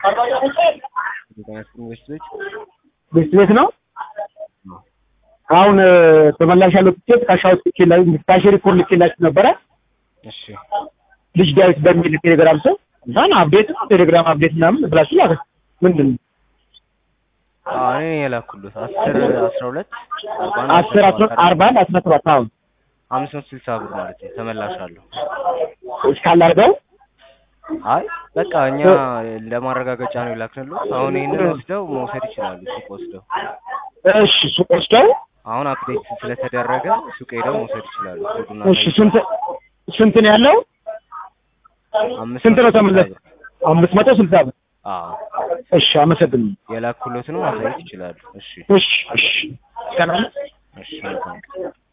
ኢንቨስትቤት ቤት ቤት ነው። አሁን ተመላሽ ያለው ትኬት ካሻውት ትኬት ላይ ካሽ ሪፖርት ልኬላችሁ ነበረ። እሺ ልጅ ዳዊት በሚል ቴሌግራም ሰው እንኳን አፕዴት ነው ቴሌግራም አፕዴት ምናምን ብላችሁ ላከ። ምንድን ነው አዎ እኔ ነኝ የላኩልህ አስር አስራ ሁለት አርባ አንድ አስር አስራ አርባ አንድ አስራ ሰባት አሁን አምስት መቶ ስልሳ ብር ማለት ነው ተመላሽ አለሁ እስካላርገው አይ በቃ እኛ ለማረጋገጫ ነው የላክንልህ አሁን ይህንን ወስደው መውሰድ ይችላሉ ሱቅ ወስደው እሺ ሱቅ ወስደው አሁን አፕዴት ስለተደረገ ሱቅ ሄደው መውሰድ ይችላሉ ኮዱን እሺ ስንት ስንት ነው ያለው? አምስት ስንት ነው መቶ ተመለስ? ስልሳ ብር። አምስት መቶ ስልሳ ብር። አዎ እሺ አመሰግናለሁ። የላኩሎትን ማሳየት ይችላሉ እሺ እሺ እሺ እስከናለ እሺ መልካም